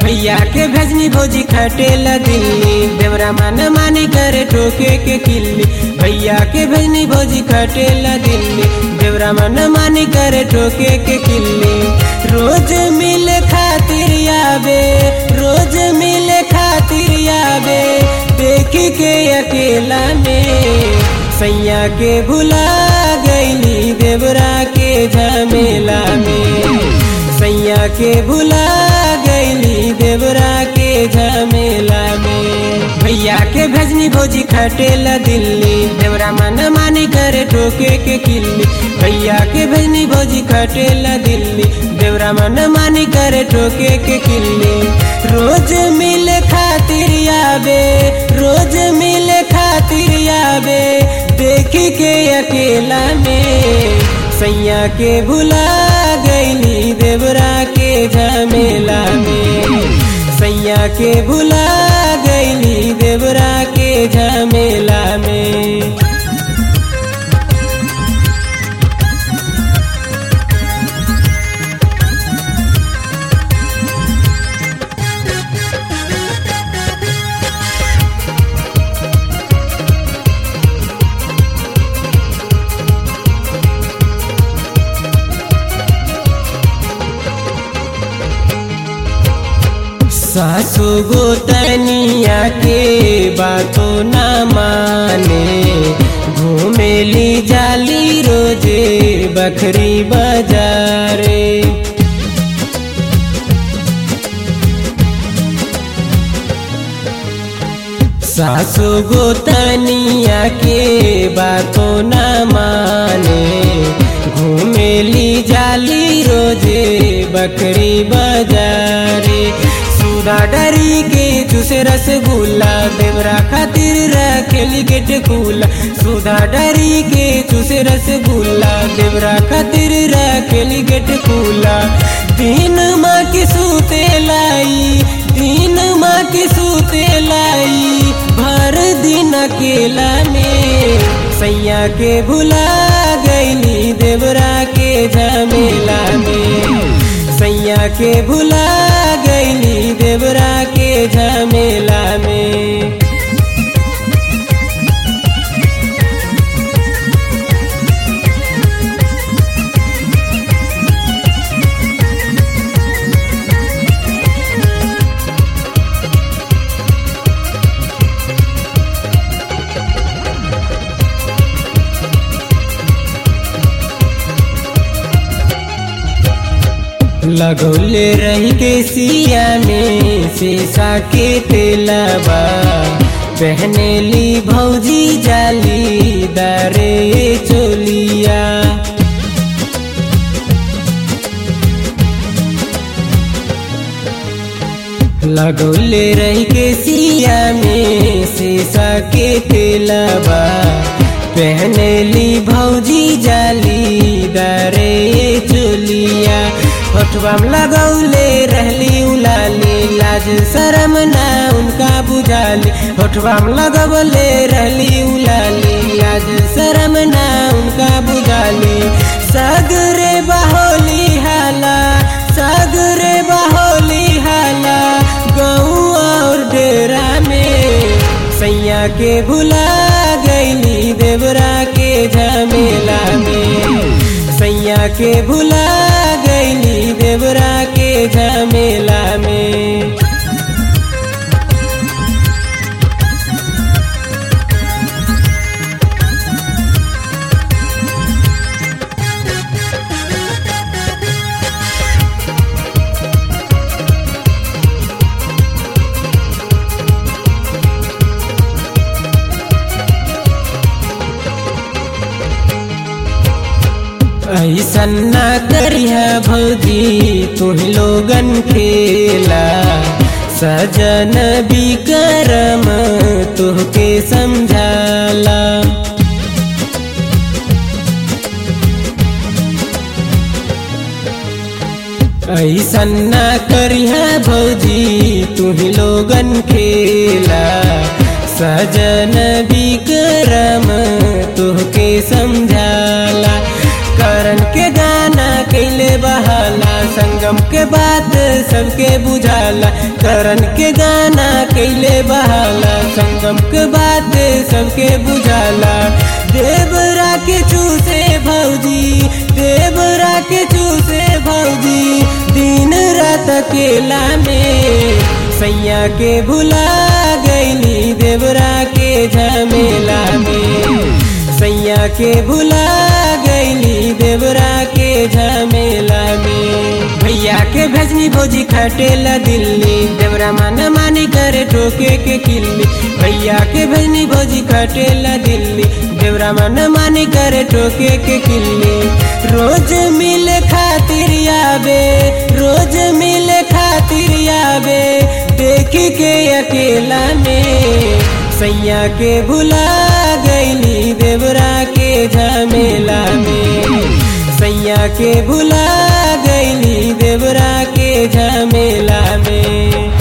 भैया के भेजनी भौजी खटेला दिल्ली देवरा मन मानी करे ठोके के किल्ली भैया के भेजनी भौजी खटेला दिल्ली देवरा मन मानी करे ठोके के किल्ली रोज मिले खातिर आवे रोज मिले खातिर आवे देखी के अकेला में सैया के भुला गईली देवरा के झमेला में सैया के भुला गईली देवरा के झमेला में भैया के भेजनी भौजी खटेला दिल्ली देवरा मन मानी करे ठोके के किल्ली भैया के भेजनी भौजी खटेला दिल्ली देवरा मन मानी करे ठोके के किल्ली रोज मिले खातिर आवे रोज मिले खातिर आवे देखी के अकेला में सैया के भुला गईली देवरा के झमेला में सैया के भुला गईली देवरा के झमेला में सासु गोतनिया के बातों न माने घूमेली जाली रोजे बखरी बाजारे सासु गोतनिया के बातों न माने घूमेली जाली रोजे बकरी बाजारे सुधा डरी के जूसे रसगुल्ला देवरा खातिर रखेली गेट खुला सुधा डरी के जूसे रसगुल्ला देवरा खातिर रखेली गेट खुला तीन माँ की सूते लाई तीन माँ की सूते लाई भर दिन अकेला में सैया के भुला गईली देवरा के झमेला में सैया के भुला गईली देवरा के झमेला में लगौले रही के सिया में शीशा के तेलबा पहने ली भौजी जाली दारे चोलिया लगौले रही के सिया में शीशा के तेलबा पहने ली भौजी जाली दारे चोलिया होठवाम लगौले रहली उलाली लाज शरम ना उनका बुझाली होठवाम लगौले रहली उलाली लाज शरम ना उनका बुझाली सगरे बहोली हाला सगरे बहोली हाला गऊ और डेरा में सैया के भुला गईली देवरा के झमेला में सैया के भुला गईली देवरा के झमेला में ऐसन ना करिया भौजी तुह लोगन खेला सजन बिकरम तुहके समझाला ऐसन ना करिया भौजी तुह लोगन खेला सजन बिकरम तुहके समझाला करण के गाना कैले बहाला संग संगम के बात सबके बुझाला करण के गाना कैले बहाला संगम के बात सबके बुझाला देवरा के चूसे भौजी देवरा के चूसे भौजी दिन रात अकेला में सैया के भुला गईली देवरा के झमेला में सैया के भुला गईली देवरा के झमेला में भैया के भेजनी भोजी खटेला दिल्ली देवरा माना मानी करे ठोके के किल्ली भैया के भेजनी भोजी खटेला दिल्ली देवरा माना मानी करे ठोके के किल्ली रोज मिले खातिर आवे रोज मिले खातिर आवे देखी के अकेला में सैया के भुला गईली देवरा के झमेला में सैया के भुला गईली देवरा के झमेला में